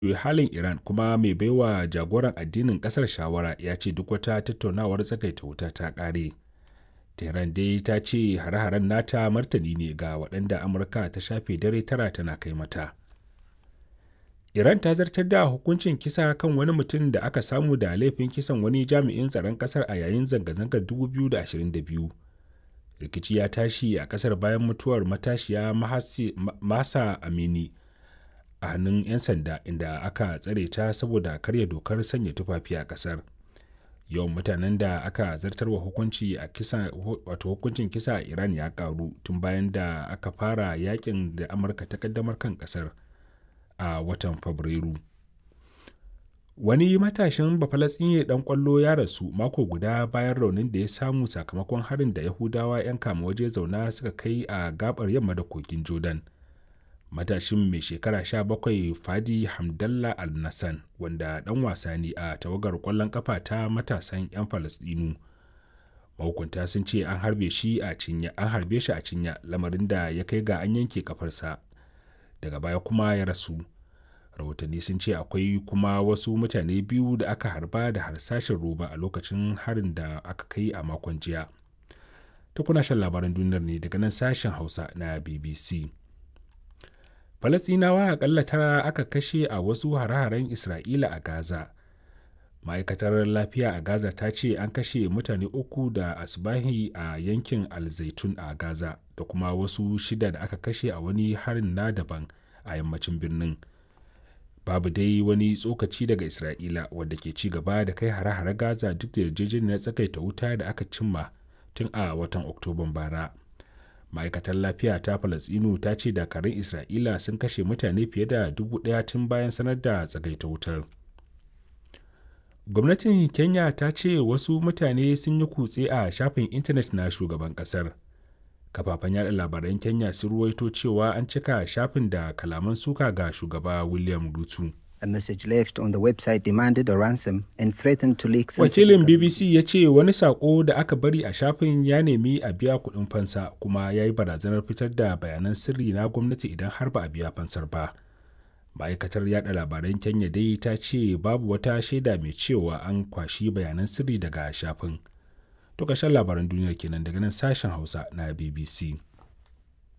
halin Iran kuma mai baiwa jagoran addinin kasar shawara ya ce duk wata tattaunawar tsagaita wuta ta ƙare. Tehran dai ta ce hare-haren nata martani ne ga waɗanda Amurka ta shafe dare tara tana kai mata. Iran ta zartar da hukuncin kisa kan wani mutum da aka samu da laifin kisan wani jami'in tsaron kasar a yayin zanga-zangar 2022. Rikici ya tashi a kasar bayan mutuwar matashiya Masa Amini a hannun 'yan sanda inda aka tsare ta saboda karya dokar sanya tufafi a kasar. Yawan mutanen da aka zartarwa hukunci a kisa wato hukuncin kisa a Iran ya karu tun bayan da aka fara yakin da Amurka ta kaddamar kan kasar. a watan Fabrairu. Wani matashin Bafalatsinye ɗan ƙwallo ya rasu mako guda bayan raunin da ya samu sakamakon harin da Yahudawa 'yan kama waje zauna suka kai a gabar yamma da kogin Jordan. Matashin mai shekara 17 Fadi Hamdallah Al-Nassan wanda ɗan wasa ne a tawagar ƙwallon ƙafa ta matasan 'yan Falasɗinu. Mahukunta sun ce an harbe shi a cinya, an harbe shi a cinya lamarin da ya kai ga an yanke kafarsa. daga baya kuma ya rasu rahotanni sun ce akwai kuma wasu mutane biyu da aka harba da harsashin roba a lokacin harin da aka kai a makon jiya ta kuna shan labaran duniyar ne daga nan sashen hausa na bbc falasinawa akalla tara aka kashe a wasu hare-haren isra'ila a gaza ma'aikatar lafiya a gaza ta ce an kashe mutane uku da asbahi a yankin alzaitun a gaza da kuma wasu shida da aka kashe a wani harin na daban a yammacin birnin babu dai wani tsokaci daga isra'ila wadda ke ci gaba da kai hare-hare gaza duk da yarjejeniyar tsakaita wuta da aka cimma tun a watan oktoban bara ma'aikatar lafiya ta falasinu ta ce dakarun isra'ila sun kashe mutane fiye da dubu ɗaya tun bayan sanar da tsagaita wutar gwamnatin kenya ta ce wasu mutane sun yi kutse a shafin intanet na shugaban kasar kafafen yada labaran kenya sun ruwaito cewa an cika shafin da kalaman suka ga shugaba william rutu A message left on the website demanded a ransom and threatened to leak wakilin bbc ya ce wani sako da aka bari a shafin ya nemi a biya kuɗin fansa kuma ya yi barazanar fitar da bayanan sirri na gwamnati idan har ba a biya fansar ba ma'aikatar yada labaran kenya dai ta ce babu wata shaida mai cewa an kwashi bayanan sirri daga shafin to ƙarshen labaran duniyar kenan daga nan sashen hausa na bbc